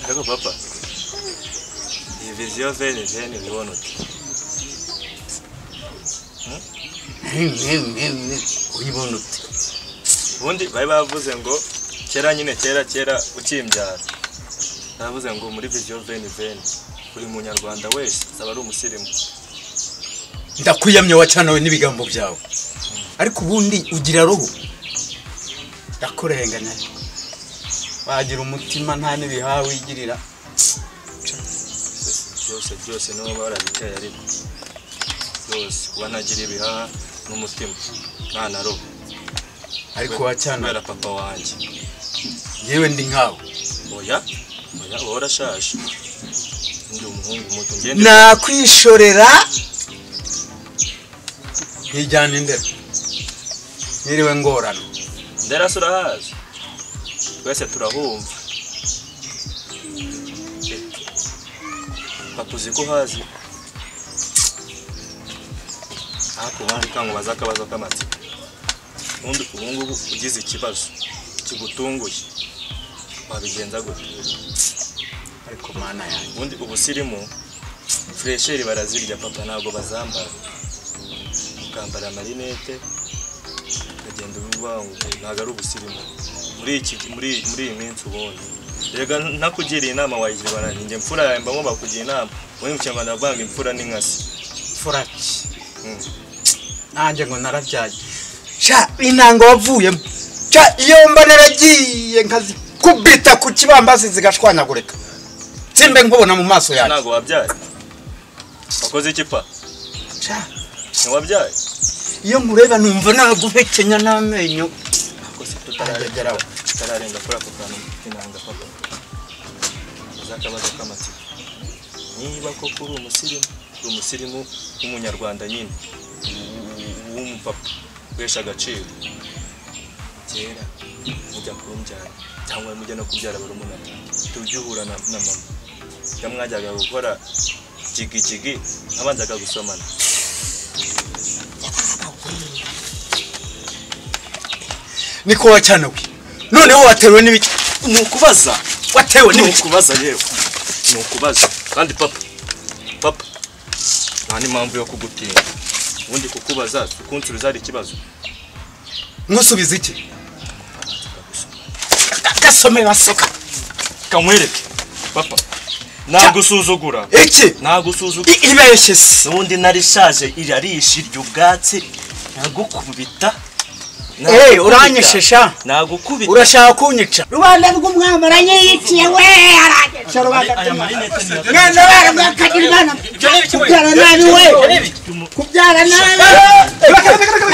yako papa? Hivi vizio vene vene viona tu. uyibona ute Ubundi bari bavuze ngo kera nyine kera kera ukimbyara. Bavuze ngo muri vizio vene vene buri munyarwanda wese azaba ari umusirimu. ndakwiyamye wacanawe n'ibigambo byawe ariko ubundi ugira roho ndakurenganya wagira umutima nta n'ibihaha wigirira byose byose nibo barabiteye ariko byose kuba nagira ibihaha n'umutima nta na roho ariko wacanawe kubera papa wanjye yewe ndi nkawe oya oya uba warashaje ndi umuhungu muto ngende nakwishorera nkijyana indera niriwe ngorana ndera se urahazi twese turahumva Eh, papa uzi ko uhazi ariko ubundi kangubaza akabazo k'amatsiko ubundi ubungubu ugize ikibazo kigutunguye wabigenza gute ariko mana yanjye ubundi ubusirimu furesheri barazirya papa ntabwo bazambara ukambara amarinete ukagenda ubivangu ntabwo ari ubusirimu muri iki muri muri iyi minsi ubundi rega ntakugiriye inama wayijibana ninjye mfura yawe mbamo bakugira inama ubundi mu kinyarwanda bavanga imfura n'inkasi furaki Mm. nanjye ngo narabyaye sha intango wavuyemo sha iyo mba naragiye nkazikubita ku kibambasi zigashwanyagurika simbe nkubona mu maso yanjye ntabwo wabyaye wakoze iki pa Sha, ntiwabyaye iyo nkureba numva naguhekenya n'amenyo ariko si Arageraho. tutararenga tutararenga kuri ako kantu k'inanga papa azakabazo k'amatsiko niba koko uri umusirimu uri umusirimu w'umunyarwanda nyine w- w'umupapa uhesha agaciro kera mujya kumbyara cyangwa mujya no kubyara barumuna tubyuhura na na mama iyo mwajyaga gukora jigijigi abanzaga gusomana niko wacanawe noneho watewe n'ibiki ni ukubaza watewe ni n'ibiki ukubaza yewe ni ukubaza kandi papa papa nta n'impamvu yo kugutinya ubundi kukubaza ukunsubiza hari ikibazo nkusubiza iki Ga- gasome baseka kamwereke papa nagusuzugura iki nagusuzugura I- ibeshye se ubundi narishaje irarisha irya ubwatsi nagukubita Eh, nagukubita. uranyishesha. nagukubita urashaka kunyica rubanda rw'umwambaranyi yiciye we aragica rubanda aya marinete ni iya- mwana warwo akagira imana kubyara nabi we kubyara nabi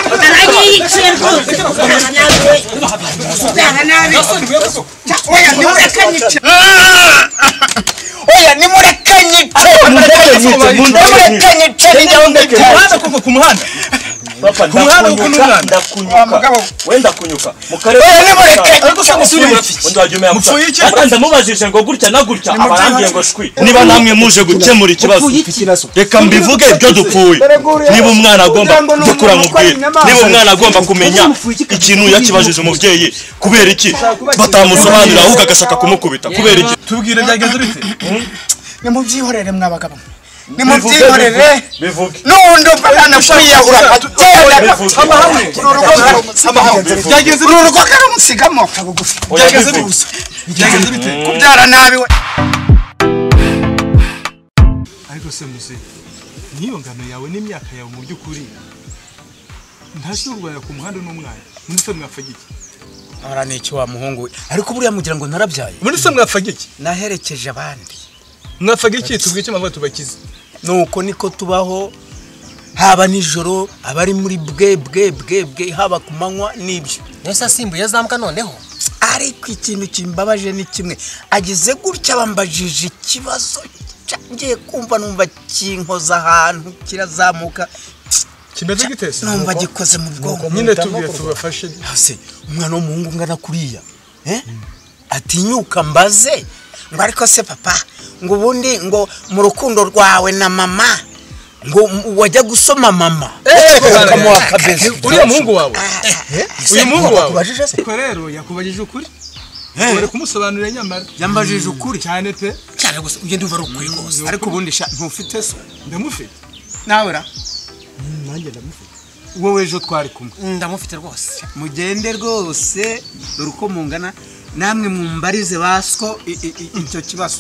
mwamaranye yiciye rwose kubyara nabi we kubyara nabi Ca, oya nimureke nyice oya nimureke nyice nimureke nyice nimureke nyice ninjyaho ndagenda umuhanda kuko ku muhanda Papa, Ku muhanda ndakunyuka, uko n'umwana. ndakunyuka. Wa mugabo. wenda kunyuka mu karere Oya, nimureke. ariko se musuri murafiki undi wajya umenya gusa Mupfuye iki? ati ndamubajije ngo gutya na gutya aba yambwiye ngo shwi niba namwe muje gukemura ikibazo reka mbivuge ibyo dupfuye niba umwana agomba gukura mubwira niba umwana agomba kumenya ikintu yakibajije umubyeyi kubera iki batamusobanurira ahubwo agashaka kumukubita kubera iki tubwire byagenze bite nimubyihorere mwabagabo nimubyihorere bivuge n'ubundi umwana kwiyahura agenda uru rugo byagenze uru bite rugo karamusigamo kabugufi byagenze bite byagenze bite kubyara nabi we ariko se musi niyo ngano yawe n'imyaka yawe mu by'ukuri ntashobora kurwanya ku muhanda n'umwana muri se mwafagiki ahora ni iki wa muhungu we ariko buriya mugira ngo narabyaye muri se mwafagiki naherekeje abandi mwafagiki tubwire icyo mpamvu tubakize nuko niko tubaho haba nijoro abari muri bwe bwe bwe bwe haba ku manywa n'ibyo niyo se asimbuye azambwa noneho ariko ikintu kimbabaje ni kimwe agize gutya bambajije ikibazo ca- ngiye kumva numva kinkoza ahantu kirazamuka kimeze gite se numva gikoze mu bwonko nyine tubwire tubafashe hasi umwana w'umuhungu ungana kuriya eh? atinyuka mbaze ngo ariko se papa ngo ubundi ngo mu rukundo rwawe na mama ngo m- wajya gusoma mama ukamuha akabeze uriya muhungu wawe Ah, ah, uyu muhungu wawe bakubajije se? ko rero yakubajije ukuri wari kumusobanurira nyamara yambajije ukuri cyane pe cyane gusa ujye ndumva ari ukuri rwose ariko ubundi sha ntufite so ndamufite nawe ra nanjye ndamufite wowe ejo twari kumwe ndamufite rwose mugende rwose dore uko mungana namwe mumbarize baswo icyo kibazo